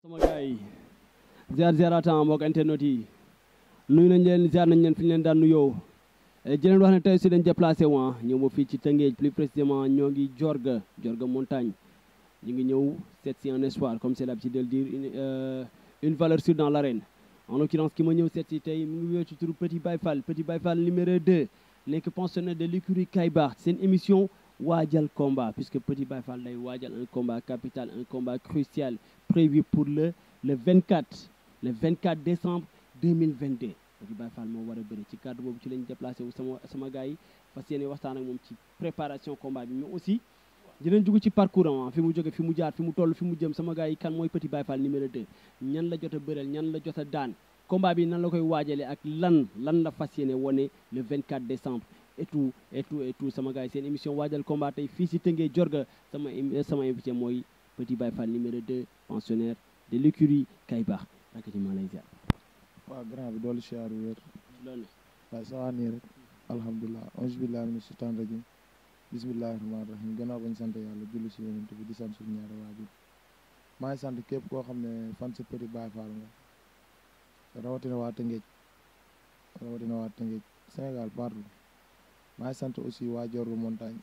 sama gars yi ziar ziaratan mbokk internet yi nuyu nañ leen ziar nañ leen fi ñu leen daan nuyoo di leen wax ne tey si dañ déplacé wa ñëw ba fii ci Tëngéej plus précisément ñoo ngi Jorga Jorga montagne ñu ngi ñëw seet si un espoir comme c'est l'habitude de le dire une, euh, une valeur sûre dans l'arène en l'occurrence ki ma ñëw seet si tey mu ngi wéy ci turu Petit Baye Fall Petit Baye Fall numéro 2 nekk pensionnaire de l'écurie Kaybar seen émission waajal combat puisque Petit Baye Fall day waajal un combat capital un combat crucial prévu pour le le 24 le 24 décembre 2022 Petit Baye Fall moo war a bëri ci cadre boobu ci lañ déplacé wu sama sama gars yi fas yéene waxtaan ak moom ci préparation combat bi mais aussi dinañ dugg ci parcours am fi mu jóge fi mu jaar fi mu toll fi mu jëm sama gars yi kan mooy Petit Baye Fall numéro 2 ñan la jot a bëreel ñan la jot a daan combat bi nan la koy waajalee ak lan lan la fas yéene wone le 24 décembre et tout et tout et tout sama gars yi seen émission waajal combat tey fii si Tëngéej Jorga sama sama invité mooy Petit Baye Fall numéro 2 pensionnaire de l'écurie Kaybar rakk ci maa lay ziar waaw grand bi doolu siyaar wér loolu waaye sa waa nii rek alhamdulilah auzu billahi mina shaytaan rajim bismillahi rahmaani rahim gannaaw bañ sant yàlla julli si yonent bi di sant suñu ñaari waajur maa ngi sant képp koo xam ne fan sa Petit Baye Fall nga rawatina waa Tëngéej rawatina waa Tëngéej Sénégal partout maa ngi sant aussi waa Jorga montagne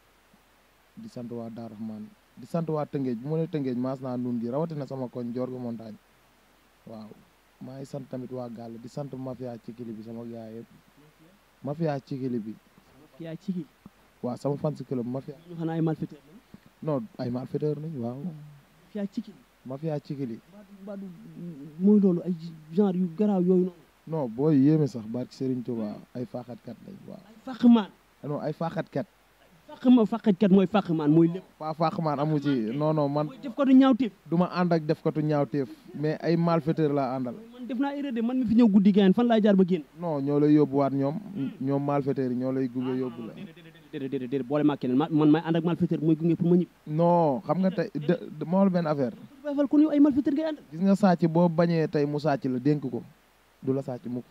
di sant waa Daar Rahman di sant waa Tëngéej bu ma nee Tëngéej maas naa nun gi rawatina sama koñ Jorga montagne waaw maa ngi sant tamit waa Gàll di sant mafia ci kili bi sama gaay yëpp mafia ci kili bi ki yaa ci waaw sama fan si club mafia ñu xanaa ay malfaiteur lañ non ay malfaiteur nañ waaw fi yaa ci mafia ci kili baadu baadu mooy loolu ay genre yu garaaw yooyu noonu non booy yéeme sax barki Serigne Touba ay faaxatkat lañ waaw ay fàqmaan non ay faaxatkat fàqma fàqatkat mooy fàqmaan mooy lépp pas faaxmaan amu ci non non man mooy def ko du ñaawteef du ma ànd ak def katu ñaawteef mais ay malfaiteur laa àndal man def naa erreur de man mi fi ñëw guddi gayen fan laa jaar ba génn non ñoo lay yóbbuwaat ñoom ñoom malfaiteur yi ñoo lay gunge yóbbu la déedéet déedéet déedéet boole maa keneen man may ànd ak malfaiteur mooy gunge pour ma ñibbi non xam nga tey de ma wax la benn affaire Baye Fall kon yow ay malfaiteur ngay ànd gis nga sàcc boo bañee tey mu sàcc la dénk ko du la sàcc mukk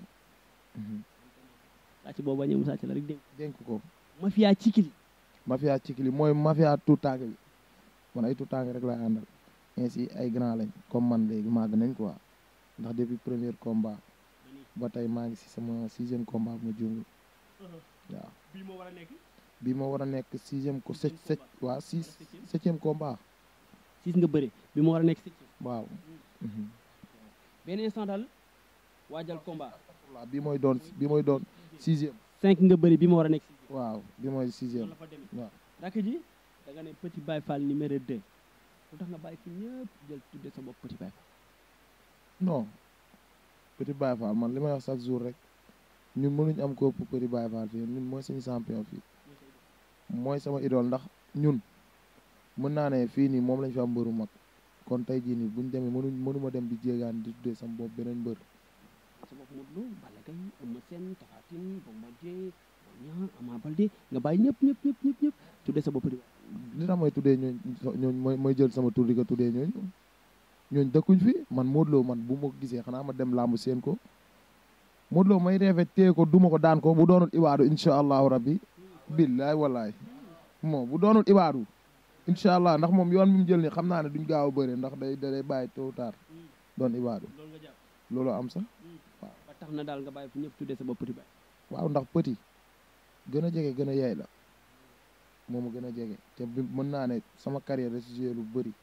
sàcc boobu bañee mu sàcc la rek dégg dénk ko mafia cikili mafia cikili mooy mafia tuutànk bi man ay tuutànk rek lay àndal ainsi ay grand lañ comme man léegi màgg nañ quoi ndax depuis premier combat ba tey maa ngi si sama sixième combat bu ma jungul waaw bii moo war a nekk bii ma war a nekk sixième ko sept sept waaw six septième combat six nga bëre bi moo war a nekk septième waaw benn instant daal waajal combat waaw bii mooy doon bii mooy doon sixième cinq nga bëri bi ma war a nekk sixième waaw bii mooy sixième la fa demee waaw rakk ji da nga ne Petit Baye Fall numéro 2 lu tax nga bàyyi fi ñëpp jël tudde sa bopp Petit Baye Fall non Petit Baye Fall man li may wax chaque jour rek ñun mënuñ am ko ëpp Petit Baye Fall fii ñun mooy suñu champion fii mooy sama idole ndax ñun mën naa ne fii nii moom lañ fi am mbëru mag kon tey jii nii buñ demee mënuñ mënuma dem di jéegaan di tuddee sama bopp beneen mbër sa bopp Modou Lo Balla Gaye Eumeu Sène Tapha Tine Bombardier Boy Niang Ama Baldé nga bàyyi ñëpp ñëpp ñëpp ñëpp ñëpp tudde sa bopp Petit Baye li tax may tuddee ñooñ ñooñ mooy mooy jël sama tur di ko tuddee ñooñ ñooñ dëkkuñ fi man Modou Lo man bu ma ko gisee xanaa ma dem làmb seen ko Modou Lo may reefe téye ko duma ko daan ko bu doonul ibaadu incha allahu rabbi billaay wallaay moo bu doonul ibaadu incha allah ndax moom yoon bi mu jël ni xam naa ne duñ gaaw a bëre ndax day day bàyyi tôt ou tard doon ibaadu loolu nga jàpp loolu am sax ba tax na daal nga bàyyi fi ñëpp tudde sa bopp Petit Baye waaw ndax petit gën a jege gën a yey la moom a gën a jege te bi mën naa ne sama carrière da si joué lu bëri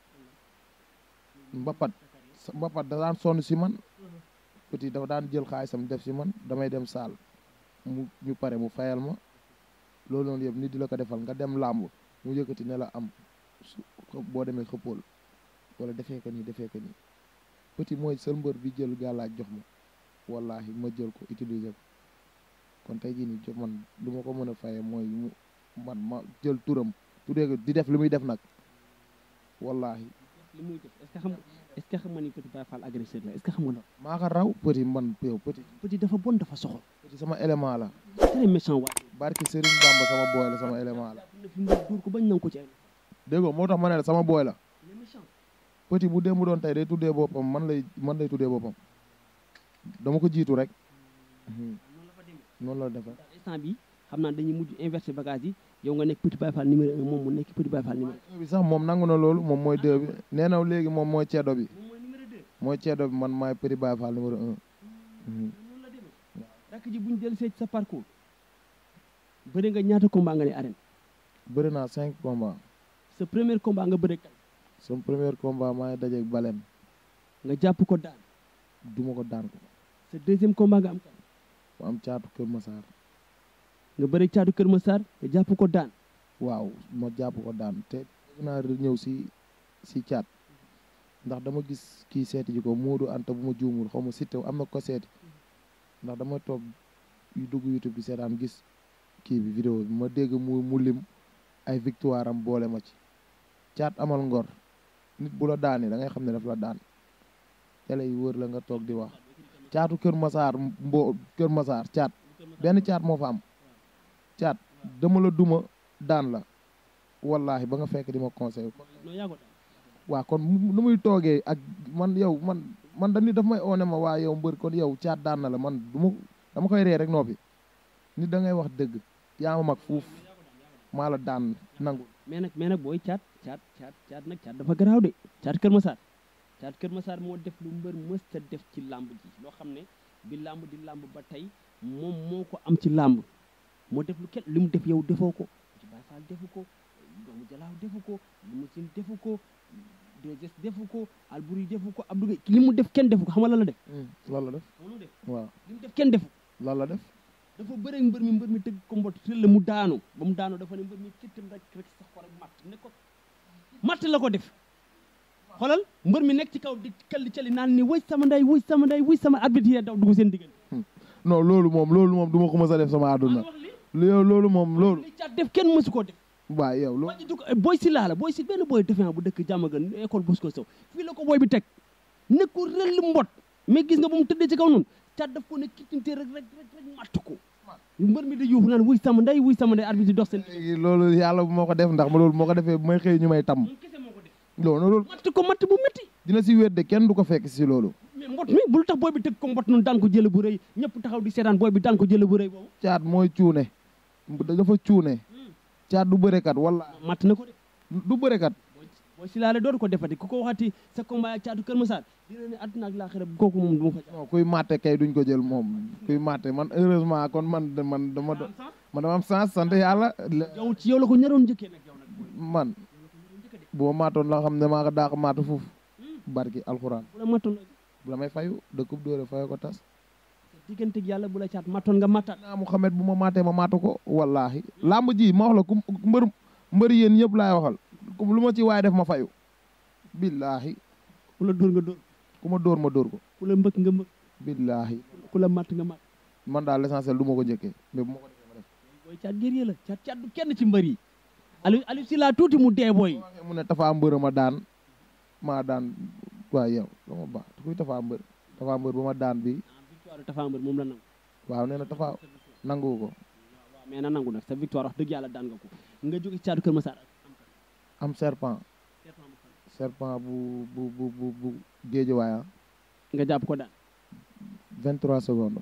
mbapat mbapat da daan sonn si man petit dafa daan jël xaalisam def si man damay dem saal mu ñu pare mu fayal ma loolu noonu yëpp nit di la ko defal nga dem làmb mu yëkkati ne la am su boo demee xëppool wala defee ko nii defee ko nii petit mooy seul mbër bi jël gàllaaj jox ma wallahi ma jël ko utiliser ko kon tey jii nii jox man lu ma ko mën a fayee mooy mu man ma jël turam tuddee ko di def li muy def nag wallahi li muy def est-ce que xam est-ce que xam nga ni Petit Baye Fall agresseur la est-ce que xam nga loolu maa ko raw petit man yow petit Petit dafa bon dafa soxor petit sama élément la très méchant waay barki Serigne Bamba sama booy la sama élément la na fi nga dóor ko bañ nangu ko ci ay déggoo moo tax ma ne la sama booy la il est méchant petit bu démb doon tey day tuddee boppam man lay man lay tuddee boppam dama ko jiitu rek noonu la fa demee noonu la defe daal instant bi xam naa dañuy mujj inversé bagage yi yow nga nekk Petit Baye Fall numéro un moom mu nekk Petit Baye Fall numéro bi sax moom nangu na loolu moom mooy deux bi nee na léegi moom mooy ceddo bi moom mooy numéro deux mooy ceedo bi man maay Petit Baye Fall numéro un Mhm. noonu la demee rakk ji buñ dellu see ci sa parcours bëri nga ñaata combat nga ne arène bëri naa cinq combats sa premier combat nga bëri kan sama premier combat maa ngi dajeeg Balem nga jàpp ko daan duma ko daan ko sa deuxième combat nga am kan mu am caatu Kër Massar nga bëri caatu Kër Massar nga jàpp ko daan waaw ma jàpp ko daan te bëgg naa ñëw si si caat ndax dama gis kii seeti ji ko Moodu Anta bu ma juumul xaw ma Siteu am na ko seeti ndax dama toog yu dugg YouTube bi seetaan gis kii bi vidéo bi ma dégg mu mu lim ay victoire am boole ma ci caat amal ngor nit bu la daanee da ngay xam ne daf la daan télé yi wër la nga toog di wax caatu Kër Massar mbo Kër Massar caat benn caat moo fa am caat dama la duma daan la wallahi ba nga fekk di ma conseil non yaa ko daan waa kon mu- nu muy toogee ak man yow man man da nit daf may oone ma waa yow mbër kon yow caat daan na la man du ma dama koy ree rek noppi nit da ngay wax dëgg yaa ma mag fuuf maa la daan nangu mais nag mais nag booy caat caat caat caat nag caat dafa garaaw de caat Kër Massar caat Kër Massar moo def lu mbër mësta def ci làmb ji loo xam ne bi làmb di làmb ba tey moom moo ko am ci làmb moo def lu kenn li mu def yow defoo ko ci Baye Fall defu ko doomu Jalaaw defu ko Limousine defu ko Dégés defu ko Albouri defu ko Abdou Gueye li mu def kenn defu ko xam nga lan la def loolu la def xam nga lu mu def waaw li mu def kenn defu ko loolu la def dafa bëre mbër mi mbër mi tëgg ko mbot tëll mu daanu ba mu daanu dafa ne mbër mi kittam rek rek sax ko rek matt ne ko matt la ko def xoolal mbër mi nekk ci kaw di kalli cali naan ni wuy sama nday wuy sama nday wuy sama arbitre yi daw dugg seen diggante non loolu moom loolu moom du ma ko mës a def sama àdduna wax li yow loolu moom loolu li caat def kenn mësu koo def waa yow loolu waa ji dugg booy si laa la booy si benn booy defee bu dëkk jàmm gan école Bosco Sow fii la ko booy bi teg ne ko rëll mbot mais gis nga ba mu tëddee ci kaw noonu caat daf ko ne kittinte rek rek rek rek matt ko mbër mi da yuuxu naan wuy sama nday wuy sama nday arbitre yi dox seen diggante léegi loolu yàlla bu moo ko def ndax ma loolu moo ko defee bu may xëy ñu may tam moom kese moo ko def loolu loolu matt ko matt bu métti dina si wér de kenn du ko fekk si loolu mais mbot mi bul tax booy bi tëgg ko mbot noonu daan ko jële bu rëy ñëpp taxaw di seetaan booy bi daan ko jële bu rëy boobu caat mooy cuune dafa cuune caat du bërekat wala matt na ko de du bërekat booy si laale dootu ko defati ku ko waxati sa combat ak caatu Kër Massar dina ne àdduna ak laaxira kooku moom du ma fa non kuy màtte kay duñ ko jël moom kuy màtte man heureusement kon man de- man dama do- man dama am chance sant yàlla le- yow ci yow la ko ñaroon njëkkee nag yow nag booy man bu ma maatoon la xam ne maa ko daax maatu foofu barki alxuraan bu la mattoon bu la may fayu dëkkub dóore fayu ko tas sa digganteeg yàlla bu la caat mattoon nga mattaat naa Muhammad bu ma maatee ma maatu ko wallaahi làmb ji ma wax la ku mbër mbër yéen ñëpp laay waxal ku lu ma ci waaye def ma fayu billaahi ku la dóor nga dóor ku ma dóor ma dóor ko ku la mbëkk nga mbëkk billaahi ku la matt nga matt man daal l'essentiel du ma ko njëkkee mais bu ma ko defee ma def booy caat guerrier la caat caat du kenn ci mbër yi Aliou Aliou si laa tuuti mu dee booy waxee mu ne tafaa mbër ma daan maa daan waaye yow dama baax kuy tafaa mbër tafaa mbër ba ma daan bi victoire Tapha Mbeur moom la nangu waaw nee na tafaa nangu ko waaw mais na nangu nag sa victoire wax dëgg yàlla daan nga ko nga jóge ci caatu Kër Massar am serpent serpent bu bu bu bu bu géejewaay ah nga jàpp ko daan 23 secondes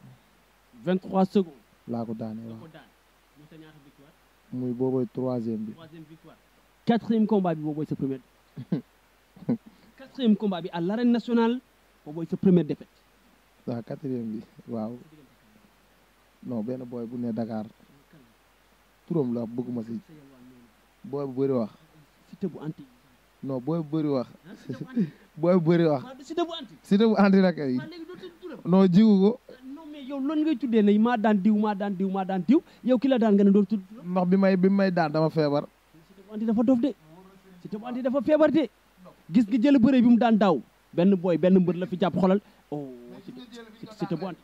23 secondes laa ko daanee nga waaw ko daan muy sa ñaata victoire muy boobooy troisième bi troisième victoire quatrième combat bi boobu mooy sa première quatrième combat bi à l'arène nationale boobu mooy sa première défaite waaw quatrième bi waaw non benn booy bu ne Dakar turam la bëgguma si booy bu bëri wax Siteu bu anti non booy bu bëri wax ah Siteu bu anti booy bu bëri wax waaw du Siteu bu anti si bu andi nag ay waaw léegi doo tudd turam non jiwu ko non mais yow loolu ngay tuddee ne maa daan diw maa daan diw maa daan diw yow ki la daan nga ne doo tudd turam ndax bi may bi may daan dama feebar Siteu bu anti dafa dof de Siteu bu anti dafa feebar de gis nga jël bëre bi mu daan daaw benn booy benn mbër la fi jàpp xolal oh Siteu Siteu bu anti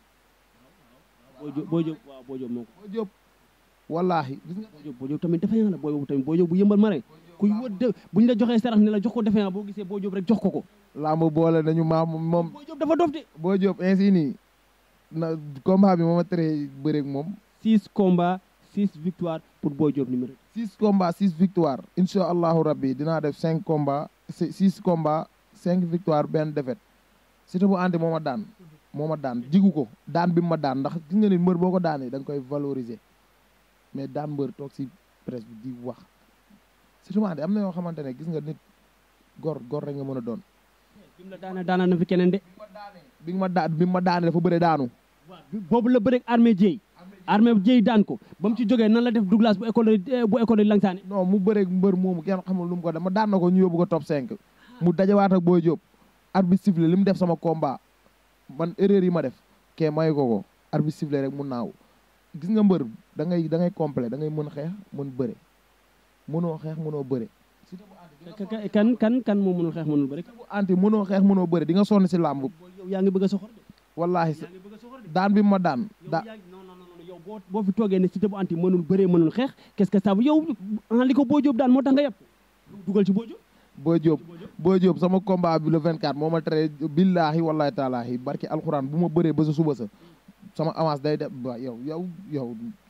boo jóg boo jóg waaw boo jóg moo ko boo jóob wallaahi gis nga boo jóg boo jóg tamit defe naa la booy boobu tamit boo jóg bu yëmbal ma rek kuy wër de buñ la joxee sarax ne la jox ko defe naa boo gisee boo jóg rek jox ko ko làmb boole nañu maam moom boo jóg dafa dof de boo jóob ainsi nii na combat bi moo ma teree bëreeg moom six combats six victoires pour Boy Diop numéro six combats six victoire incha allahu rabbi dinaa def cinq combats si- six combats cinq victoire benn défaite Siteu bu andi moo ma daan moo ma daan jigu ko daan bi mu ma daan ndax gis nga ni mbër boo ko daanee da nga koy valoriser mais daan mbër toog si presse bi di wax Siteu bu andi am na yoo xamante ne gis nga nit gor gor rek nga mën a doon bi mu la daana daana na fi keneen de bi nga ma daan bi ma daane dafa bëre daanu boobu la bëreeg armée jéy armée jéy daan ko ba mu ci jógee nan la def Douglas bu école bu école yi langsaani non mu bëreeg mbër moomu kenn xamul lu mu ko def ma daan na ko ñu yóbbu ko top 5 mu dajawaat ak Boy Diop arbitre sifflé li mu def sama combat man erreur yi ma def kee mayu ko ko arbitre sifflé rek mu naaw gis nga mbër da ngay da ngay complet da ngay mën xeex mën bëre mënoo xeex mënoo bëre kan kan kan moo mënul xeex mënul bëri bu anti mënoo xeex mënoo bëre di nga sonn si làmb yow yaa ngi bëgg a soxor de wallaahi yaa ngi bëgg a soxor de daan bi ma daan yow da yaa ngi non non non yow boo boo fi toogee ne Siteu bu anti mënul bëree mënul xeex qu'est-ce que ça veut yow ah li ko Boy Diop daan moo tax nga yëpp dugal ci Boy Diop Boy Diop Boy Diop sama combat bi le 24 moo ma tere billaahi wallaahi taalaahi barki alxuraan bu ma bëree ba sa suba sa sama avance day def ba yow yow yow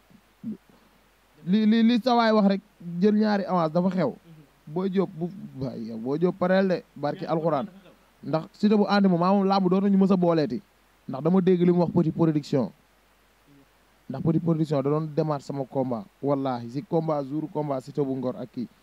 li li li sawaay wax rek jël ñaari avance dafa xew Boy Diop bu waay yow Boy Diop pareel de barki alxuraan ndax Siteu bu àndi moom maa moom làmb dootuñu mës a booleeti ndax dama dégg li mu wax petit production ndax petit production da doon démarre sama combat wallaahi si combat jour combat Siteu bu ngor ak kii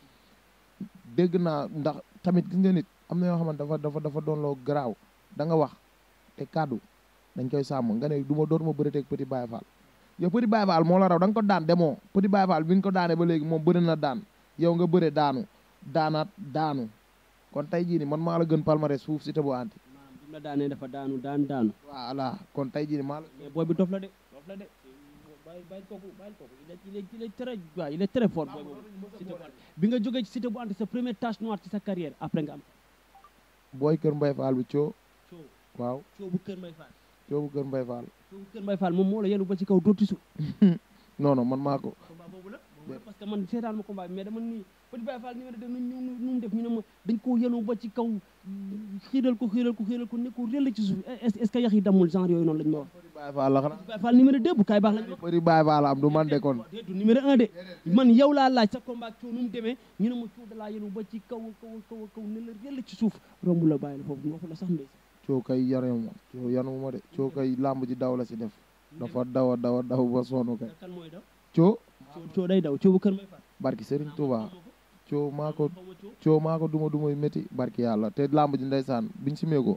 dégg naa ndax tamit gis nga nit am na yoo xamante dafa dafa dafa doon loo garaaw da nga wax te kàddu dañ koy sàmm nga ne du ma dootuma bëri teg petit Baye Fall yow petit Baye Fall moo la raw da nga ko daan demoo petit Baye Fall bi nga ko daanee ba léegi moom bëri na daan yow nga bëre daanu daanaat daanu kon tey jii ni man maa la gën palmarès suuf si te bu anti maanaam bi mu la daanee dafa daanu daan daanu voilà kon tey jii ni maa la mais booy bi dof la de dof la de bàyyi bàyyi kooku bàyyi kooku il est il est il est très waaw il est très fort booy boobu Siteu bu anti bi nga jógee ci Siteu bu anti sa première tache noire ci sa carrière après nga am booy kër Mbaye Fall bi coo coow waaw coow bu kër Mbay Fall coo bu kër Mbaye Fall coow bu kër Mbay Fall moom moo la yenu ba ci kaw dootu su non non man maa ko combat boobu la boobu la parce que man seetaan ma combat bi mais dama nii Petit Baye Fall numéro deux nu ñu nu mu def ñu ne ma dañ koo yenu ba ci kaw xiiral ko xiiral ko xiiral ko ne ko réel ci suuf est est ce que yax yi damul genre yooyu noonu lañ ma wax Petit Baye Fall la xanaa Petit Baye Fall numéro deux bu kaay baax lañ ma wax Petit Baye Fall am du man de kon déet du numéro un de man yow laa laaj sa combat coow nu mu demee ñu ne ma coow da laa yenu ba ci kaw kaw kaw kaw ne la réel ci suuf romb la bàyyi la foofu waxu la sax ndey coo kay yanu ma coo yanu ma de coo kay làmb ji daw la si def dafa daw a daw a daw ba sonn kay kan mooy daw coo coow coow day daw coow bu kër Mbay Fall barki Serigne Touba coo maa ko xaw ma coow coo maa ko duma dumay métti barki yàlla te làmb ji ndeysaan biñ si meeko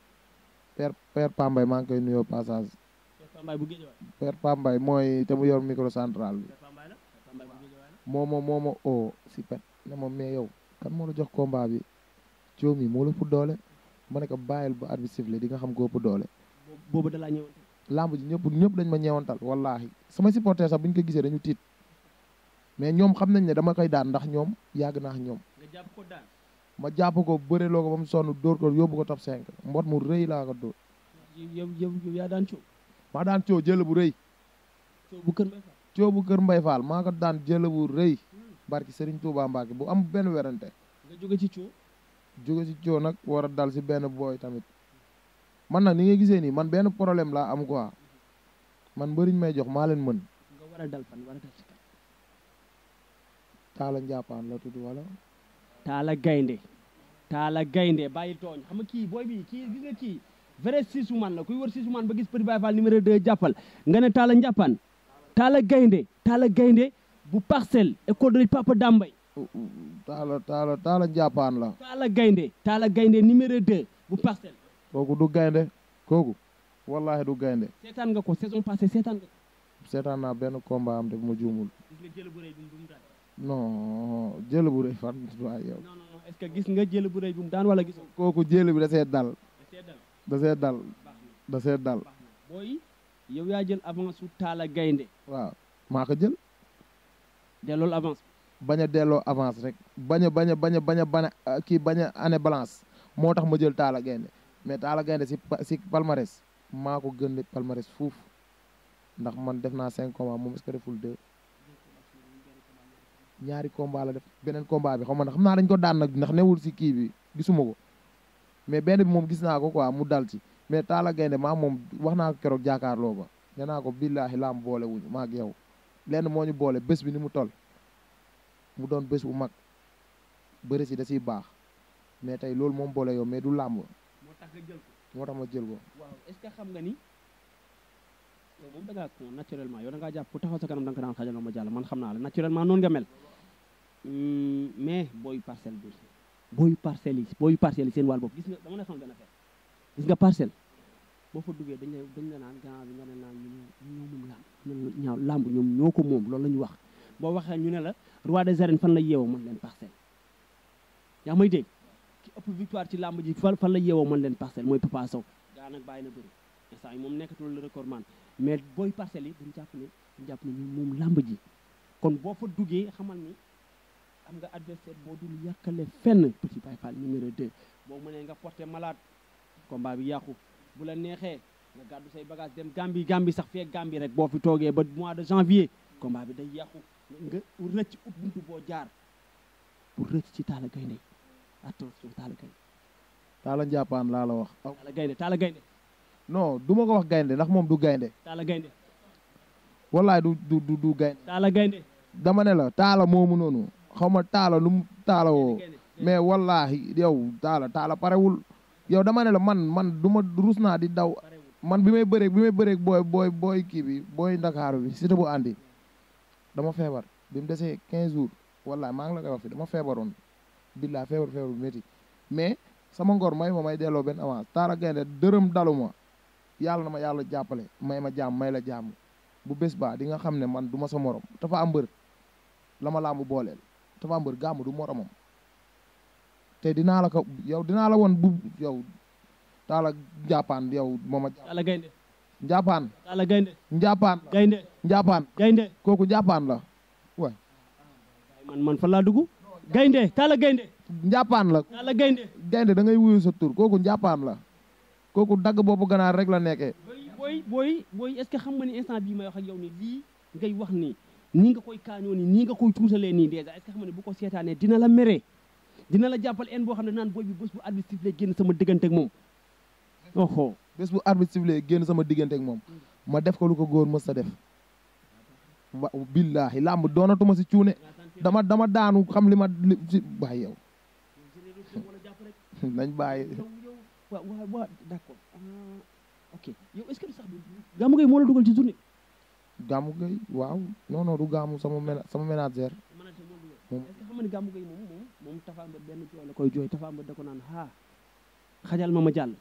père père Pambay maa ngi koy nuyoo passage Père Pambaay bu géej waay père Pambay mooy te mu yor micro central bi Père Pambaay la Père Pambaay bu géej waay la moo ma moo ma oo si pet ne ma mais yow kan moo la jox combat bi coo mi moo la ëpp doole ma ne ko bàyyil ba arbitre sifflé di nga xam ko ëpp doole boobu boobu da laa ñëwante lamb ji ñëpp ñëpp dañ ma ñeewantal wallahi sama supporter sax bu ñu ko gisee dañu tiit mais ñoom xam nañ ne dama koy daan ndax ñoom yàgg naa ak ñoom nga jàpp ko daan ma jàpp ko bëre loo ko ba mu sonn dóor ko yóbbu ko top 5 mbot mu rëy laa ko dóor yow yow yow yaa daan coow maa daan coo jël bu rëy coow bu kër Mbay Fall coo bu kër Mbay Fall maa ko daan jël bu rëy barki Serigne Touba Mbacke bu am benn werante nga jóge ci coow jóge si coo nag war a dal si benn booy tamit man nag ni nga gisee nii man benn problème laa am quoi man mbëriñ may jox maa leen mën nga war a dal fan war a dal ci kan taala njàppaan la tudd wala taala gaynde taala gaynde bàyyi tooñ xam nga kii booy bi kii gis nga kii vrai sisuman la kuy wër sisuman ba gis Petit Baye Fall numéro 2 jàppal nga ne taala njàppaan taala gaynde taala gaynde bu parcelle école de Papa Dambay taala taala taala njàppaan la taala gaynde taala gaynde numéro 2 bu parcelle kooku du gaynde kooku wallahi du gaynde seetaan nga ko saison passée seetaan nga ko seetaan naa benn combat am def ma juumul gis nga jël bu rëy bi mu daan non jël bu rëy fan waay yow non non non est-ce que gis nga jël bu rëy bi mu daan wala gisoo kooku jël bi da see dal seetal da see dal baax na da see dal baax na booy yow yaa jël avance su taala gaynde waaw maa ko jël dellool avance bañ a delloo avance rek bañ a bañ a bañ a bañ a bañ a kii bañ a année balance moo tax ma jël taala gaynde mais taala gaynde si pa- si palmarès maa ko gën palmarès fuuf ndax man def naa cinq combats moom est-ce que deful deux ñaari combat la def beneen combat bi xam ma xam naa dañ ko daan nag ndax newul si kii bi gisuma ko mais benn bi moom gis naa ko quoi mu dal ci mais taala gaynde maa moom wax naa ko keroog jaakaarloo ba nee naa ko billaahi laam boole wuñu maa ak yow lenn moo ñu boole bés bi ni mu toll mu doon bés bu mag bëri si da siy baax mais tey loolu moom boole yow mais du làmb moo tax nga jël ko moo tax ma jël ko waaw est-ce que xam nga ni yow moom da ngaa ko naturellement yow da ngaa jàpp ku taxaw sa kanam da nga ko daan xajal ma jàll man xam naa la naturellement noonu nga mel Hum, mais booy parcelle bi booyu parcelles yi booyu parcelles yi seen wàll bopp gis nga dama la xamal benn affaire gis nga parcelle boo fa duggee dañ la dañ la naan gannaaw bi nga ne naan ñu ñoo moom làmb ñun ñaaw làmb ñoom ñoo ko moom loolu la ñu wax boo waxee ñu ne la roi des arènes fan la yeewoo man leen parcelle yaa may dégg ki ëpp victoire ci làmb ji fan fan la yeewoo man leen parcelle mooy Papa Sow gaa nag bàyyi na bëri instant yi moom nekkatul le record man mais booy parcelles yi dañ jàpp ne dañ jàpp ne ñun moom làmb ji kon boo fa duggee xamal ni am nga adversaire boo dul yàkkale fenn Petit Baye Fall numéro 2 boo mënee nga porté malade combat bi yàqu bu la neexee nga gàddu say bagage dem Gambie Gambie sax fee Gambie rek boo fi toogee ba mois de janvier combat bi day yàqu nga rëcc ut buntu boo jaar pour rëcc ci Talla Gaynde attention Talla Gaynde Talla Njàppaan laa la wax aw Talla Gaynde Talla Gaynde non du ma ko wax gaynde ndax moom du gaynde Talla Gaynde wallaay du du du du gaynde Talla Gaynde dama ne la taala moomu noonu xaw ma taala lu mu taala woo Gaynde mais wallaahi yow taala taala parewul yow dama ne la man man du ma rus naa di daw parewul man bi may bëreeg bi may bëreeg booy booy booy kii bi booy ndakaaru bi Siteu bu àndi dama feebar bi mu desee 15 jours wallaahi maa ngi la koy wax fi dama feebaroon billaa feebar feebar bu métti mais sama ngor may ma may delloo benn avance taala gaynde dërëm dalu ma yàlla na ma yàlla jàppale may ma jàmm may la jàmm bu bés baa di nga xam ne man du ma sa morom dafa am mbër la ma laamu booleel dafa am mbër gàmm du moromam te dinaa la ko yow dinaa la woon bu yow taala njàppaan yow mooma Talla Gaynde njàppaan Talla Gaynde njàppaan Gaynde njàppaan Gaynde kooku njàppaan la waay man man fan laa dugg Gaynde Talla Gaynde njàppaan la Talla Gaynde gaynde da ngay wuyu sa tur kooku njàppaan la kooku dagg boppu ganaar rek la nekkee booy booy booy est-ce que xam nga ni instant bii may wax ak yow ni lii ngay wax ni nii nga koy kaañoo ni nii nga koy tuutalee nii déjà est-ce que xam nga ne bu ko seetaanee dina la mere dina la jàppal en boo xam ne naan booy bi bés bu arbitre lay génn sama diggante ak moom oho bés bu arbitre sifflé génn sama diggante ak moom ma def ko lu ko góor mës sa def wa billaahi làmb doonatuma si cuune dama dama daanu xam li ma li si waay yow nañ bàyyi yow yow waaw waaw waaw d'accord ah ok yow est-ce que sax du Gamou Gueye moo la dugal ci journée gàmmu gay waaw non non du gàmmu sama ména sama ménagère manager moo dugal moom est-ce que xam nga ni Gamou Gueye moom moom moom Tapha Mbeur benn jooy la koy jooy Tapha Mbeur da ko naan haa xajal ma ma jàll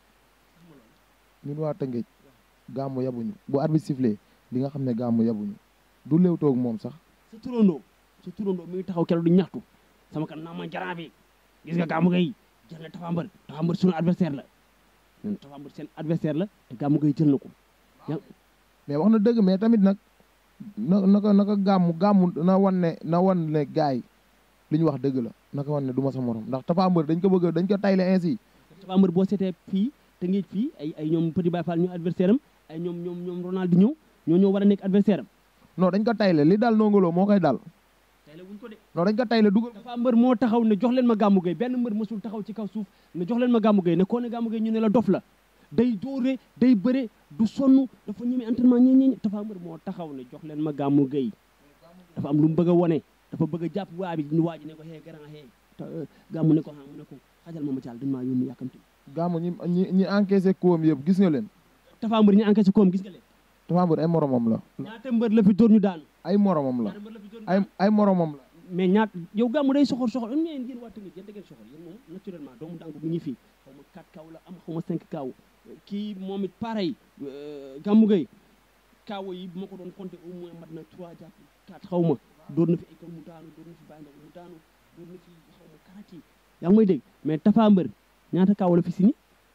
ñun waa Tëngéej gàmmu yabuñu bu arbitre sifflé di nga xam ne gàmmu yabuñu du léew toog moom sax sa turandoo sa turandoo mi ngi taxaw keroog di ñaxtu sama kan naa ma jaraan bi gis nga Gamou Gueye jël na Tapha Mbeur Tapha Mbeur sunu adversaire la ñun Tapha Mbeur seen adversaire la te Gamou Gueye jël na ko mais wax na dëgg mais tamit nag na naka naka gàmmu gàmmu na wan ne na wan ne gars yi li ñu wax dëgg la naka wan ne du ma sa morom ndax Tapha Mbeur dañ ko bëgg dañ ko tayle ainsi Tapha Mbeur boo seetee fii te ngeej fii ay ay ñoom Petit Baye Fall ñu adversaire am ay ñoom ñoom ñoom Ronaldinho ñoo ñoo war a nekk adversaire am non dañ ko tayle li dal nongoloo moo koy dal tey la wuñ ko de non dañ ko tayle dugal Tapha Mbeur moo taxaw ne jox leen ma Gamou Gueye benn mbër mësul taxaw ci kaw suuf ne jox leen ma Gamou Gueye ne koo ne Gamou Gueye ñu ne la dof la day dóore day bëre du sonn dafa ñeme entraînement ñi ñi Tapha Mbeur moo taxaw ne jox leen ma Gamou Gueye dafa am lu mu bëgg a wone dafa bëgg a jàpp waa bi ñu waaji ne ko hee grand hee Gamou ne ko ha mu ne ko xajal ma ma jàll dañ maa yónni yàkkamti gàmmu ñi ñi ñi encaissé koom yëpp gis nga leen Tapha Mbeur ñu encaissé koom gis nga leen Tapha Mbeur ay moromam la ñaata mbër la fi dóor ñu daanu ay moromam la ñaata mbër la fi dóor ñu ay ay moromam la mais ñaat yow gàmmu day soxor soxor am ngeen yéen waa Tëngéej yéen da ngeen soxor yéen moom naturellement doomu dàngu mi ngi fii xaw ma 4 kaw la am xaw ma 5 kaw kii moom it pareil Gamou Gueye kaawo yi bu ma ko doon compté au moins mat na 3 jàpp 4 xaw ma dóor na fi ay kaw mu daanu dóor na fi bàyyi ndaw mu daanu dóor na fi xaw ma karat yi yaa ngi may dégg mais Tapha Mbeur ñaata kaaw la fi si ni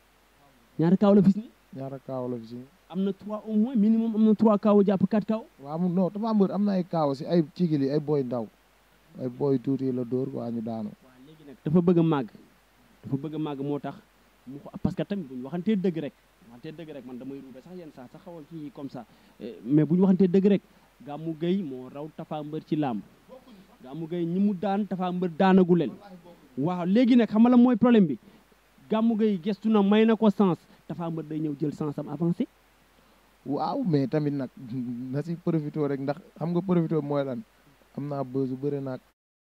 ñaata kaaw la fi si ni ñaara kaaw la fi si am na 3 au moins minimum am na 3 kaaw jàpp 4 kaaw waaw mu non Tapha Mbeur am na ay kaaw si ay cigili ay boy ndaw ay boy tuuti la dóor waa ñu daanu waaw léegi nag dafa bëgg a màgg dafa bëgg a màgg moo tax mu ko parce que tamit bu ñu waxantee dëgg rek waxantee dëgg rek man damay ruube sax yenn saa sax xawal kii comme ça Eh, mais bu ñu waxantee dëgg rek Gamou Gueye moo raw Tapha Mbeur ci làmb Gamou Gueye ñi mu daan Tapha Mbeur daanagu leen waaw léegi nag xam nga la mooy problème bi Gamou Gueye gestu na may na ko sens Tapha Mbeur day ñëw jël sens am avancé waaw mais tamit nag na si profité rek ndax xam nga profité mooy lan am naa bësu bëri naag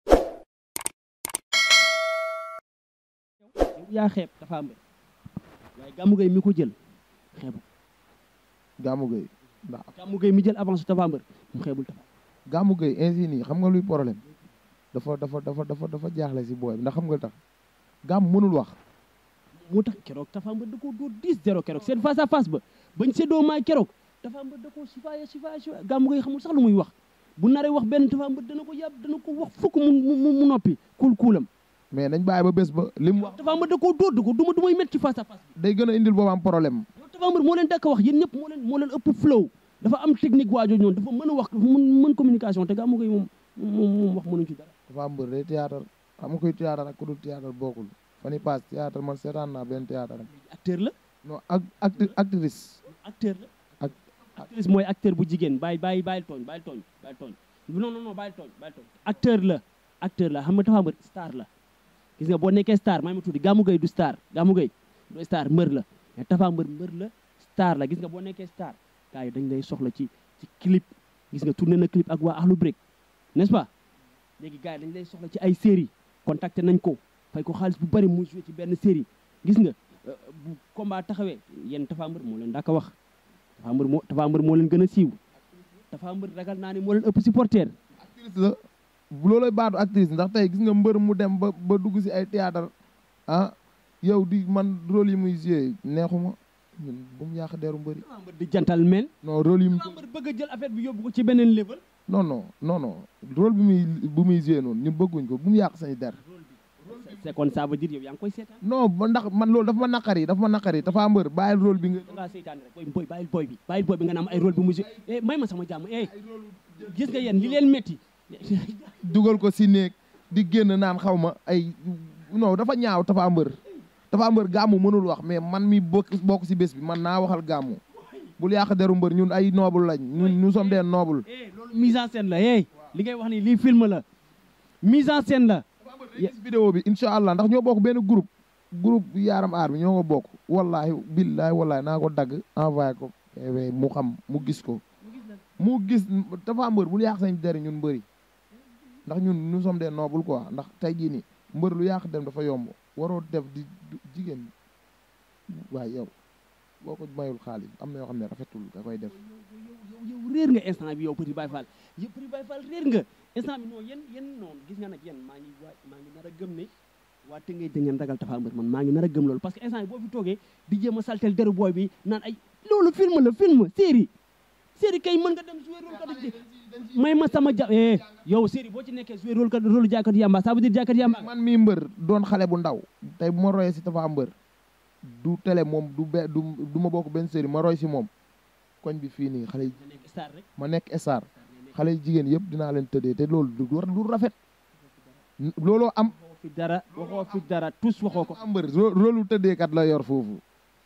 yow yaa xeeb Tapha Mbeur waaye Gamou Gueye mi ko jël xeebu Gamou Gueye ndax Gamou Gueye mi jël avancé Tapha Mbeur mu xeebul Tapha Gamou Gueye ainsi nii xam nga luy problème dafa dafa dafa dafa dafa jaaxle si booy bi ndax xam nga tax gàmm mënul wax moo tax keroog Tapha Mbeur da koo dóor 10 0 keroog seen face à face ba bañ séddoo maay keroog Tapha Mbeur da koo sifaaya sifaaya sifaaya gàmmu ngay xamul sax lu muy wax bu naree wax benn Tapha Mbeur dana ko yàbb dana ko wax fukk mu mu mu noppi kuul kuulam mais nañ bàyyi ba bés ba li mu wax Tapha Mbeur da koo dóor da ko duma dumay métti ci face à face bi day gën a indil boobam problème yow Tapha Mbeur moo leen dakk wax yéen ñëpp moo leen moo leen ëpp flow dafa am technique waajoo ñoon dafa mën a wax dafa mën mën communication te gàmmu ngay moom moom moom wax mënuñ ci dara dafa mbër day théâtre xam nga koy théâtre ak ku dul théâtre bokkul fan yi passe théâtre man seetaan naa benn théâtre am acteur la non ak acti actrice acteur la ak actrice mooy acteur bu jigéen bàyyi bàyyi bàyyil tooñ bàyyil tooñ bàyyil tooñ non non non bàyyil tooñ bàyyil tooñ acteur la acteur la xam nga Tapha Mbeur star la gis nga boo nekkee star may ma tuuti Gamou Gueye du star Gamou Gueye du star mbër la mais Tapha Mbeur mbër la star la gis nga boo nekkee star gars yi dañ lay soxla ci ci clip gis nga tourné na clip ak waa Akhlou Brick n'est-ce pas léegi gars yi dañ lay soxla ci ay série contacté nañ ko fay ko xaalis bu bari mu joué ci benn série gis nga euh, bu combat taxawee yéen Tapha Mbeur moo leen daa ko wax Tapha Mbeur moo Tapha Mbeur moo leen gën a siiw Tapha Mbeur ragal naa ne moo leen ëpp supporter actrice la bu loolay baatu actrice ndax tey gis nga mbër mu dem ba ba dugg si ay théâtre ah yow di man rôle yi muy joué neexuma ñun bu mu yàq deru mbëri Tapha Mbeur di gentleman non rôle yi mu Tapha Mbeur bëgg a jël affaire bi yóbbu ko ci beneen level non non non non rôle bi muy bu muy joué noonu ñun bëgguñ ko bu mu yàq sañu der c'est kon ça veut dire yow yaa ngi koy seetaan non ba ndax man loolu dafa ma naqari dafa ma naqari dafa mbër bàyyil rôle bi nga da ngaa seytaane rek boy boy bàyyil boy bi bàyyil boy bi nga naan ay rôle bi mu joué eh may ma sama jàmm eh gis nga yéen li leen metti dugal ko si néeg di génn naan xaw ma ay non dafa ñaaw dafa mbër dafa mbër gàmmu mënul wax mais man mi bokk bokk si bés bi man naa waxal gàmmu bul yàq deru mbër ñun ay noble lañ ñun nous sommes des nobles eh loolu mise en scène la eh li ngay wax ni lii film la mise en scène la gis vidéo bi incha allah ndax ñoo bokk benn groupe groupe yaaram aar bi ñoo ko bokk wallahi billahi wallahi naa ko dagg envoyé ko PV mu xam mu gis ko mu gis dafa mbër bul yàq sañ deri ñun mbëri ndax ñun nous sommes des nobles quoi ndax tey jii nii mbër lu yàq dem dafa yomb waroo def di jigéen waaye yow boo ko mayul xaalis am na yoo xam ne rafetul nga koy def yow yow réer nga instant bi yow Petit Baye Fall yow Petit Baye Fall réer nga instant bi non yéen yéen noonu gis nga nag yéen maa ngi waa maa ngi nar a gëm ne waa Tëngéej da ngeen ragal Tapha Mbeur man maa ngi nar a gëm loolu parce que instant bi boo fi toogee di jéem a saltel deru booy bi naan ay loolu film la film série série kay mën nga dem jouer rôle kat may ma sama ja eh yow série boo ci nekkee jouer rôle kat rôle jaaykat yamba ça veut dire jaaykat yamba man mii mbër doon xale bu ndaw tey bu ma royee si Tapha Mbeur du télé moom du be du du ma bokk benn série ma roy si moom koñ bi fii nii xale yi nga nekk star rek ma nekk star xale yi jigéen yëpp dinaa leen tëddee te loolu du war du rafet looloo am waxoo fi dara waxoo fi dara tous waxoo ko Tapha Mbeur rôlu tëddeekat la yor foofu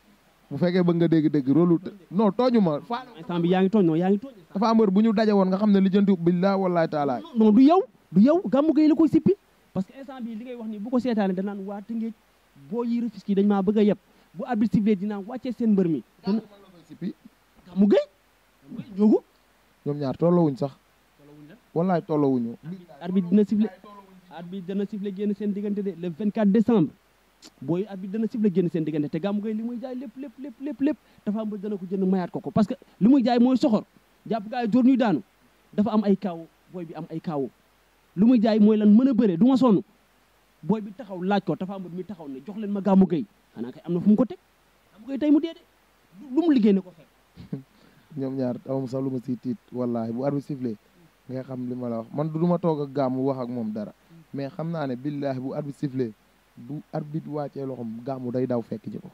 bu fekkee bëgg nga dégg-dégg rôlu të non tooñu ma instant bi yaa ngi tooñ non yaa ngi tooñ Tapha Mbeur bu ñu daje woon nga xam ne lijjanti billaa wallahi taala non du yow du yow gàmmu gay la koy sippi parce que instant bi li ngay wax ni bu ko seetaane danaan waa Tëngéej boo yi Rufisque yi dañ maa bëgg a yeb bu arbitre sifflé dinaa wàccee seen mbër mi dana sipi gàmmu gay gàmmu gay njóogu ñoom ñaar tollowuñ sax wallahi tollowuñu arbitre dina sifflé arbitre dana sifflé génn seen diggante de le 24 décembre booy arbitre dana sifflé génn seen diggante te gàmmu gay li muy jaay lépp lépp lépp lépp lépp dafa am ba dana ko jënd mayaat ko ko parce que li muy jaay mooy soxor jàpp gaa yi dóor ñuy daanu dafa am ay kaaw booy bi am ay kaaw lu muy jaay mooy lan mën a bëre du ma sonn booy bi taxaw laaj ko dafa am mi taxaw ne jox leen ma gàmmu gay xanaa kay am na fu mu ko teg gàmmu gay tey mu dee de lu mu liggéey ne ko fekk ñoom ñaar amam sax lu ma siy tiit wallahi bu arbitre sifflé nga xam li ma la wax man du ma toog ak gàmmu wax ak moom dara mais xam naa ne billahi bu arbitre sifflé bu arbitre wàccee loxom gàmmu day daw fekk ji ko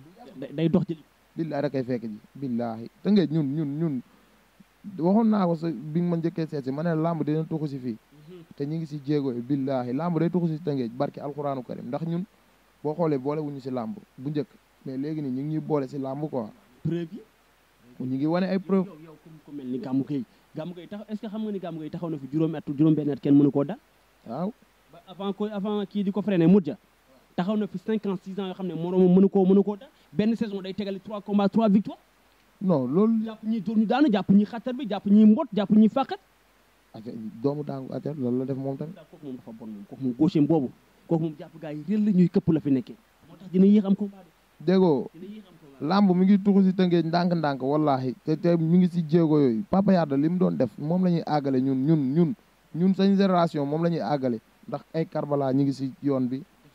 day dox ci billahi da koy fekk ji billahi te ngeen ñun ñun ñun waxoon naa ko sa bi nga ma njëkkee seet si ma ne làmb dina tuxu si fii te ñu ngi si jéego yi billahi làmb day tuxu si tëngeej barki alxuraanu karim ndax ñun boo xoolee boole wuñu si làmb bu njëkk mais léegi nii ñu ngi ñuy boole si làmb quoi preuve yi ñu ngi wane ay preuve yow yow comme ku mel ni gàmmu gay gàmmu gay taxaw est-ce que xam nga ni gàmmu gay taxaw na fi juróomi at juróom benn at kenn mënu koo dal waaw ba avant ko avant kii di ko freiné mujja taxaw na fi cinq ans six ans yoo xam ne moroomam mënu koo mënu koo dal benn saison day tegale trois combats trois victoires non loolu jàpp ñi dóor ñu daanu jàpp ñi xattar bi jàpp ñi mbot jàpp ñi fàqat aca doomu daangu aca loolu la def moom tamit daal kooku moom dafa bon moom kooku moom gaucher boobu kooku moom jàpp gars yi réel la ñuy këpp la fi nekkee moo tax dina yéex am combat de déggoo dina yéex am combat làmb mi ngi tuxu si tëngeej ndànk-ndànk wallahi te te mi ngi si jéego yooyu papa Yada li mu doon def moom la ñuy àggale ñun ñun ñun ñun sañ génération moom la ñuy àggale ndax ay Karbala ñi ngi si yoon bi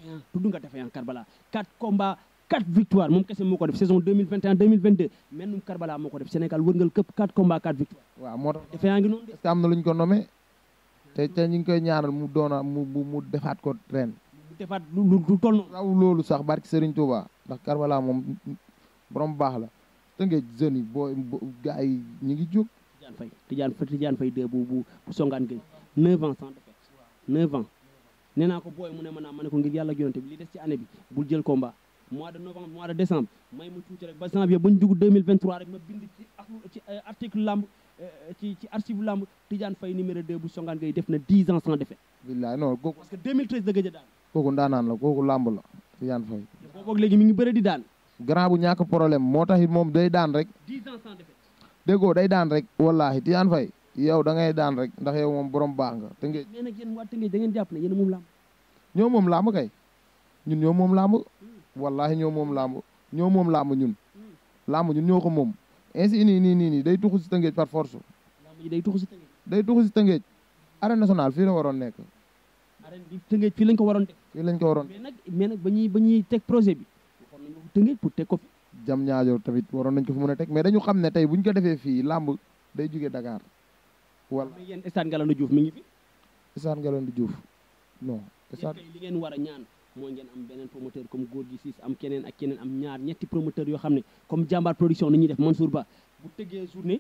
tudd nga Défaillant Karbala 4 combats 4 victoires moom kese moo ko def saison 2021 2022 mennum Karbala moo ko def Sénégal wërngal këpp 4 combats 4 victoires waaw moo tax Défaillant ngi noonu de est-ce que am na lu ñu ko nommé te te ñu ngi koy ñaanal mu doona mu mu mu defaat ko ren mu defaat lu lu lu toll noonu raw loolu sax barki Serigne Touba ndax Karbala moom borom baax la te nga jeunes yi boo gars yi ñu ngi jóg Tidiane Faye Tidiane Faye Tidiane Faye 2 bu bu bu songaan gay 9 ans sans défaite 9 ans nee naa ko booy mu ne ma naa ma ne ko ngir yàlla ak yonente bi li des ci année bi bul jël combat mois de novembre mois de décembre may ma tuuti rek ba janvier ba ñu dugg 2023 rek ma bind ci ak- ci euh, article lamb euh, ci ci archive lamb Tidiane Faye numéro 2 bu songaan gay def na 10 ans sans défaite billaay non kooku parce que 2013 la gëj a daan kooku ndaanaan la kooku làmb la Tidiane Faye te boobu ak léegi mi ngi bëre di daan grand bu ñàkk problème moo tax it moom day daan rek 10 ans sans défaite déggoo day daan rek wallahi Tidiane Faye yow da ngay daan rek ndax yow moom borom baax nga te nga mais nag yéen waa Tëngéej da ngeen jàpp ne yéen a moom lamb ñoo moom làmb kay ñun ñoo moom làmb wallahi ñoo moom làmb ñoo moom làmb ñun làmb ñun ñoo ko moom ainsi nii nii nii nii day tuxu si tëngeej par force lamb ji day tuxu si Tëngéej day tuxu si tëngeej arène nationale fii la waroon nekk arène bi Tëngéej fii lañ ko waroon def fii lañ ko waroon mais nag mais nag ba ñuy ba ñuy teg projet bi waxoon nañu ko Tëngéej pour teg ko fi jam ñaajo tamit waroon nañ ko fi mën a teg mais dañu xam ne tey buñ ko defee fii làmb day jóge Dakar wala mais yéen stade Ngalandou Diouf mi ngi fi Isaan Ngalandou Diouf non yéen Isaan kay li ngeen war a ñaan mooy ngeen am beneen promoteur comme góor gi siis am keneen ak keneen am ñaar ñetti promoteur yoo xam ne comme jàmbaar production ni ñuy def Mansour Ba bu tëggee journée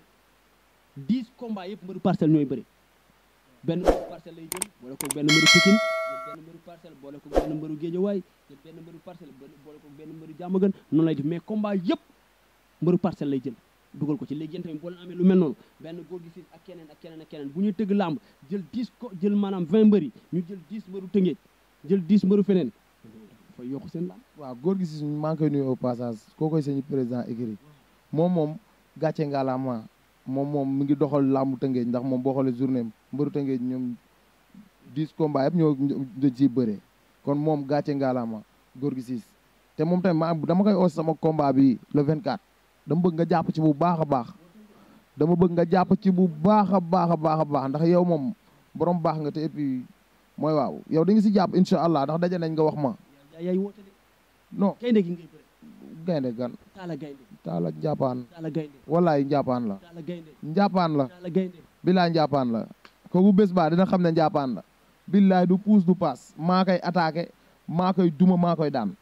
10 combats yëpp mbëru parcelle ñooy bëri benn mbëru parcelle lay jël boole ko benn mbëru Pikine jël benn mbëru parcelle boole ko benn mbëru Géejawaay jël benn mbëru parcelle boole ko benn mbëru Diamaguène noonu lay def mais combat yëpp mbëru parcelle lay jël dugal ko ci léegi yéen tamit boo leen amee lu mel noonu benn góor gi siis ak keneen ak keneen ak keneen bu ñuy tëgg làmb jël 10 ko jël maanaam 20 mbëri ñu jël 10 mbëru Tëngéej jël 10 mbëru feneen dafay yokk seen làmb waaw góor gi si maa ngi koy nuyu au passage koo koy sañu président écurie moom moom gàcce ngalaama moom moom mi ngi doxal làmbu tëngeej ndax moom boo xoolee journée am mbëru tëngeej ñoom dix combats yëpp ñoo dañ ciy bëree kon moom gàcce ngalaama góor gi siis te moom tamit ma dama koy os sama combat bi le 24 dama bëgg nga jàpp ci bu baax a baax dama bëgg nga jàpp ci bu baax a baax a baax a baax ndax yow moom borom baax nga te et puis mooy waaw yow da nga si jàpp incha allah ndax daje nañ nga wax ma yaa yaay woote de non gaynde gi ngay bëre gaynde gan taala gaynde taala njàppaan taala gaynde wallaay njàppaan la taala gaynde njàppaan la taala gaynde billaay njàppaan la kooku bés baa dina xam ne njàppaan la billaay du puus du paas maa koy attaqué maa koy duma maa koy daan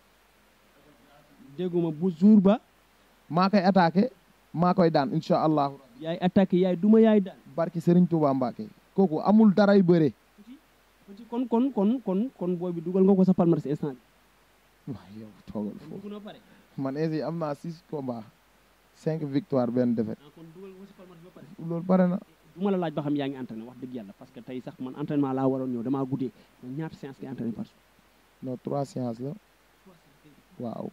dégguma bu jour ba maa koy attaqué maa koy daan incha allahu yaay attaqué yaay duma yaay daan barki Serigne Touba Mbacke kooku amul daray bëre kon kon kon kon kon booy bi dugal nga ko sa palmarès instant waaw yow toogal bi foofu dugg na pare man ainsi am naa six combats cinq victoire benn défaite ah kon dugal nga ko sa palmarès ba pare loolu pare na du ma la laaj ba xam yaa ngi entraîné wax dëgg yàlla parce que tey sax man entraînement laa waroon ñëw damaa guddee mais ñaata séance ngay entraîné par jour non trois séances la waaw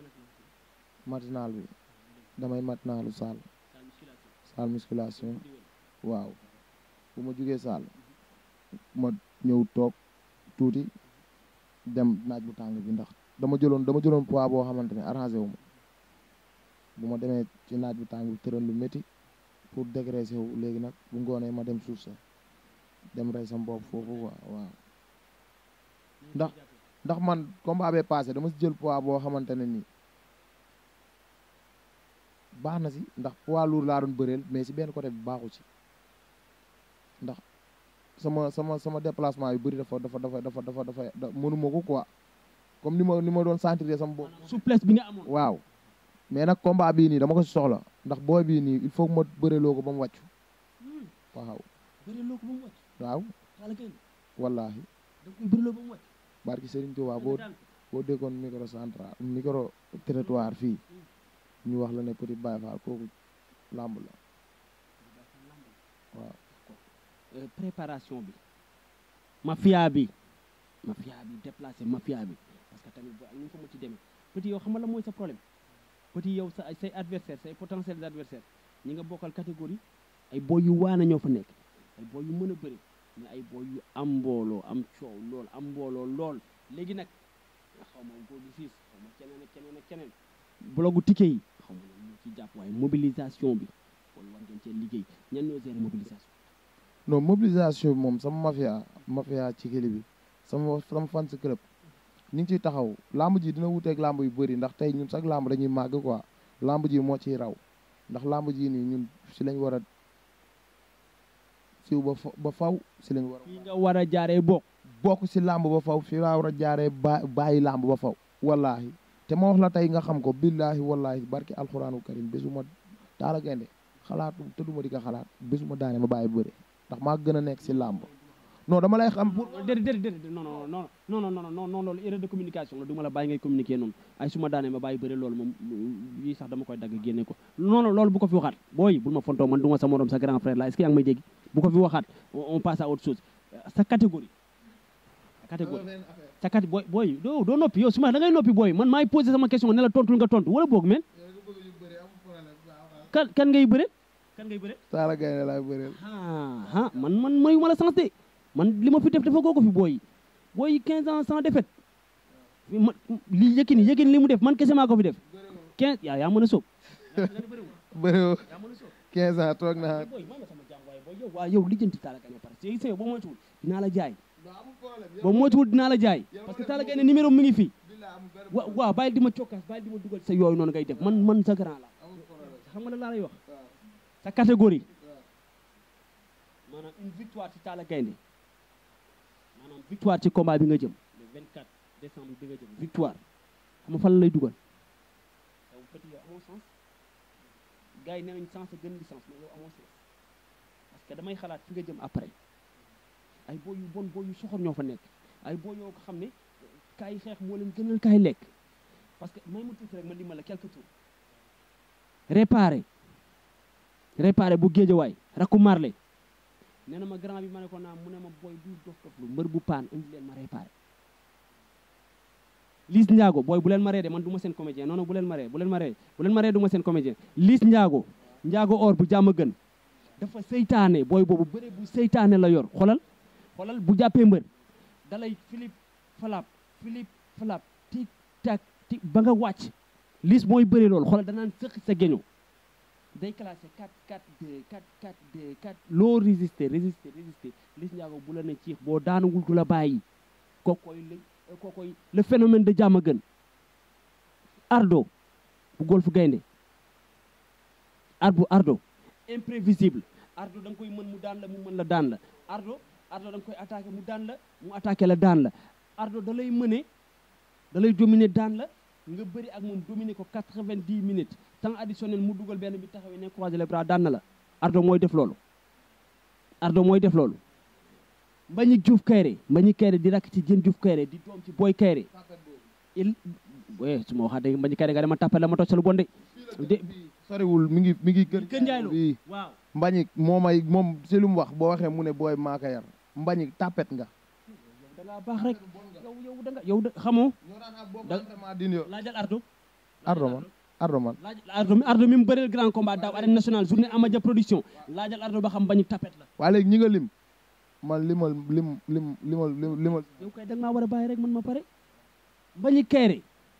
matinal bi damay matinalu salle salle musculation waaw bu ma jugee salle ma ñëw toog tuuti dem naaj bu tàng bi ndax dama jëloon dama jëloon poids boo xamante ne arrangé wu ma bu ma demee ci naaj bu tàng bi tëral lu métti pour dégraisser wu léegi nag bu ngoonee ma dem suuf sa dem rey sam bopp foofu waaw waaw ndax ndax man combat bee passé dama si jël poids boo xamante ne nii baax na si ndax poids lourd laa doon bëreel mais si benn côté bi baaxu ci ndax sama sama sama déplacement yu bëri dafa dafa dafa dafa dafa dafa da mënuma ko quoi comme ni ma ni ma doon sentir sama bopp souplesse bi nga amoon waaw mais nag combat bii nii dama ko si soxla ndax booy bii nii il faut que ma bëreloo ko ba mu wàccu waaw bëreloo ko ba mu wàcc waaw taala gaynde wallaahi da nga koy bëreloo ba mu wàcc barki Serigne Touba nga boo daan ko. boo déggoon micro central micro territoire fii ñu wax la ne Petit Baye Fall kooku làmb la waaw Euh, préparation bi mafia bi mafia bi déplacé mafia bi parce que tamit boo ak ñu ko ma ci demee petit yow xam nga la mooy sa problème petit yow sa say adversaire say potentiels adversaire ñi nga bokkal catégorie ay boy yu waana ñoo fa nekk ay boy yu mën a bëri mais ay boy yu am mbooloo am coow lool am mbooloo lool léegi nag nga xaw ma góor gi siis xaw ma keneen ak keneen ak keneen blogu ticket yi xaw ma ñoom ñoo ci jàpp waaye mobilisation bi kon war ngeen cee liggéey ñan ñoo gérer mobilisation non mobilisation bi moom sama mafia mafia ci kili bi sama sama fan si club ñu ngi ciy taxaw lamb ji dina wuteeg lamb yu bëri ndax tey ñun sax lamb dañuy màgg quoi lamb ji moo ciy raw ndax lamb ji nii ñun si lañ war a siw ba fa ba faw si lañ war a fii nga war a jaaree bokk bokk si lamb ba faw fi laa war a jaaree ba bàyyi lamb ba faw wallaahi te ma wax la tey nga xam ko billaahi wallaahi barki alxuraanu karim bésuma taala gaynde xalaatu te duma di ko xalaat bésuma daane ma bàyyi bëre ndax maa gën a nekk si làmb non dama lay xam pour déedéet déedéet déedéet non non non non non non non non loolu erreur de communication la du ma la bàyyi ngay communiquer noonu ay su ma daanee ma bàyyi bëre loolu moom yii sax dama koy dagg génne ko non non loolu bu ko fi waxaat booy bul ma fontoo man du ma sa morom sa grand frère la est-ce que yaa ngi may dégg bu ko fi waxaat on passe à autre chose sa catégorie sa catégorie sa cat booy booy doo doo noppi yow su ma da ngay noppi booy man maay posé sama question ne la tontul nga tontu wala boog men kan kan ngay bëre kan ngay bëre taala gaynde laay bëreel ah ah man man mayu ma la sens de man li ma fi def dafa koo ko fi booy booy 15 ans sans défaite ma li yëkkini yëkkini li mu def man kese maa ko fi def 15 yaa yaa mën a sóob bëreewoo yaa mën a sóob 15 ans toog naa booy maa ma sama jàng waaye booy yow waa yow lijjanti Talla Gaye parce que sëy boo moytuwul dinaa la jaay boo moytuwul dinaa la jaay parce que Talla Gaye ne numéro mi ngi fii wa waaw bàyyil di ma cokkaas bàyyil di ma dugal sa yooyu noonu ngay def man man sa grand la xam nga la laa lay wax sa catégorie maanaam une victoire ci Talla Gaynde maanaam victoire ci combat bi nga jëm le 24 décembre bi nga jëm victoire xam nga fan la lay dugal yow petit yow amoo sens gars yi nee nañ sens a gën licence mais yow amoo sens parce que damay xalaat fi nga jëm après ay boo yu bon boo yu soxor ñoo fa nekk ay boo yoo ko xam ne kaay xeex moo leen gënal kaay lekk parce que may ma tuuti rek ma limal la quelques tours réparé réparé bu géejawaay rakku marle nee na ma grand bi ma ne ko naa mu ne ma booy du dof dof lu mbër bu paan indi leen ma réparé Liss Ndiago booy bu leen ma ree de man du ma seen comédien non non bu leen ma ree bu leen ma ree bu leen ma ree du ma seen comédien Liss Ndiago Ndiago or bu jàmm gën dafa seytaane booy boobu bëre bu seytaane la yor xolal xolal bu jàppee mbër dalay Philippe Falap Philippe Falap tic tac tic ba nga wàcc Liss mooy bëre loolu xolal danaan sëq sa géño day classé 4 4 2 4 4 2 4 loo résister résister résister Liss Ndiago bu la ne ciix boo daanagul du la bàyyi kookoy la kookoy le phénomène de jàmm gën ardo bu golf gaynde arbu ardo imprévisible ardo da nga koy mën mu daan la mu mën la daan la ardo ardo da nga koy attaqué mu daan la mu attaqué la daan la ardo da lay mëne da lay dominer daan la nga bëri ak moom dominer ko 90 minutes temps additionnel mu dugal benn bi taxawee ne croiser les bras daan na la ardo mooy def loolu ardo mooy def loolu Mbagnick Diouf Kayre Mbagnick Kayre di rakk ci Diène Diouf Kayre di doom ci Boy Kayre il we su ma waxaa dégg Mbagnick Kayre nga dama tàppale la ma toj sa lu bon de de soriwul mi ngi mi ngi kër Kër Ndiaye Lo bii waaw Mbagnick moo may moom si lu mu wax boo waxee mu ne booy maa ko yar Mbagnick tapet nga yow da ngaa baax rek yow yow da nga yow da xamoo Da- da din yo laajal Ardo Ardo man Ardo man laaj Ardo mi Ardo mi mu bëreel grand combat daaw arène nationale journée Amadia production laajal Ardo ba xam Mbagnick tapet la waaye léegi ñi nga lim man limal lim lim limal limal yow kay da nga maa war a bàyyi rek man ma pare Mbagnick Kayre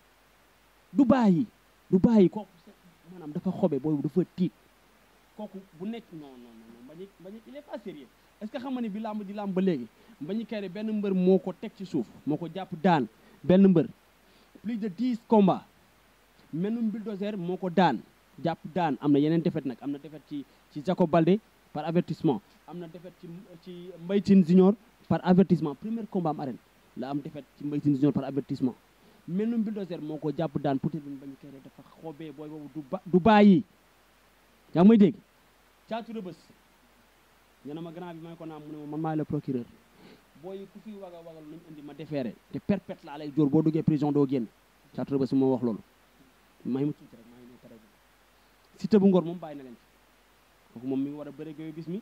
du bàyyi du bàyyi kooku maanaam dafa xobe boobu dafa tiit kooku bu nekk non non non Mbagnick Mbagnick il est pas sérieux est-ce que xam nga ni bi làmb di làmb ba léegi Mbagnick Kayre benn mbër moo ko teg ci suuf moo ko jàpp daan benn mbër plus de dix combats menum bulldozer moo ko daan jàpp daan am na yeneen défaite nag am na défaite ci ci Jacob Baldé par avertissement am na défaite ci ci Mbaye Tine Junior par avertissement premier combat am arène la am défaite ci Mbaye Tine Junior par avertissement menum bulldozer moo ko jàpp daan peut être Mbagnick Kayre dafa xobee booy boobu du ba du bàyyi yaa ngi may dégg caatu rëbës ñu ne ma grand bi may ko naam mu ne ma man maay le procureur booy ku fi waga wagal nañ indi ma defeere te perpète laa lay jóor boo duggee prison doo génn caatu rëbës moo wax loolu may ma tuuti rek maa ngi ñëw pare Siteu bu Ngor moom bàyyi na leen fi kooku moom mi ngi war a bëre Bébé Bismi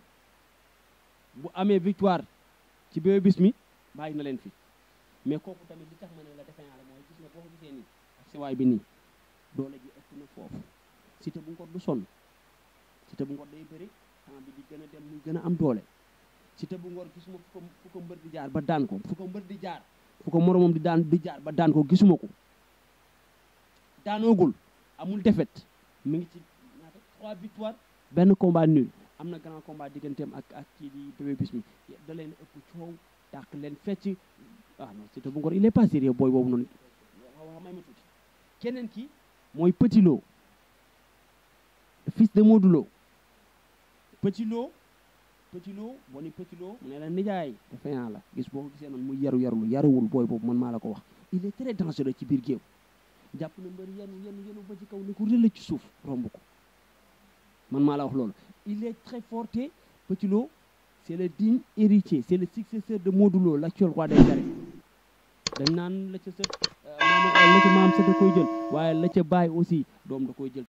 bu amee victoire ci Bébé Bismi bàyyi na leen fi mais kooku tamit li tax ma ne la defe naa la mooy gis nga boo ko gisee nii ak sewaay bi nii doole ji ëpp na foofu Siteu bu Ngor du sonn Siteu bu Ngor day bëri temps bi di gën a dem muy gën a am doole Siteu bu Ngor gisuma fu ko fu ko mbër di jaar ba daan ko fu ko mbër di jaar fu ko moromam di daan di jaar ba daan ko gisuma ko daanoogul amul défaite mi ngi ci ñaata trois victoires benn combat nul am na grand combat digganteem ak ak kii di Bébé Bismi da leen ëpp coow dàq leen fecc ah non Siteu bu Ngor il est pas sérieux booy boobu noonu waaw may ma tuuti keneen ki mooy Petit Lo le fils de Modou Lo Petit Lo Petit Lo boo ni Petit Lo mu ne la nijaay dafa yaa la gis boo ko gisee noonu muy yaru yarulu yaruwul booy boobu man maa la ko wax il est très dangereux ci biir géew jàpp na mbër yenu yenu yenu ba ci kaw ni ko rëla ci suuf romb ko man maa la wax loolu il est très fort te Petit Lo c'est le digne héritier c'est le successeur de Modou Lo l'actuel roi des arènes dañ naan la ca sët maam la ca maam sët da koy jël waaye la ca bàyyi aussi doom da koy jël